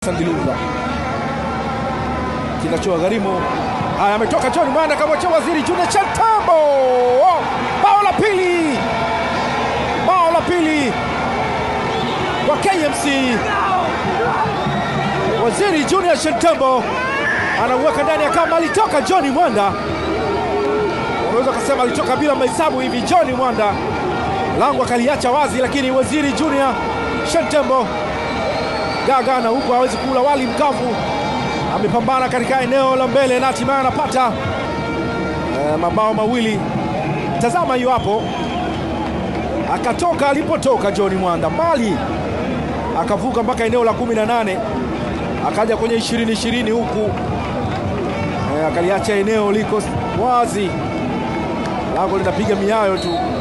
Sandilunga kinachowagharimu haya, ametoka John Mwanda kamwachia Waziri Junior Chantambo. Oh, bao la pili, bao la pili kwa KMC. Waziri Junior Chantambo anauweka ndani ya kama, alitoka John Mwanda, unaweza kusema alitoka bila mahesabu hivi. John Mwanda lango akaliacha wazi, lakini Waziri Junior Chantambo gaga na huku hawezi kula wali mkavu, amepambana katika eneo la mbele na hatimaye anapata e, mabao mawili. Tazama hiyo hapo, akatoka alipotoka John Mwanda mbali, akavuka mpaka eneo la kumi na nane akaja kwenye ishirini ishirini huku e, akaliacha eneo liko wazi, lango linapiga miayo tu.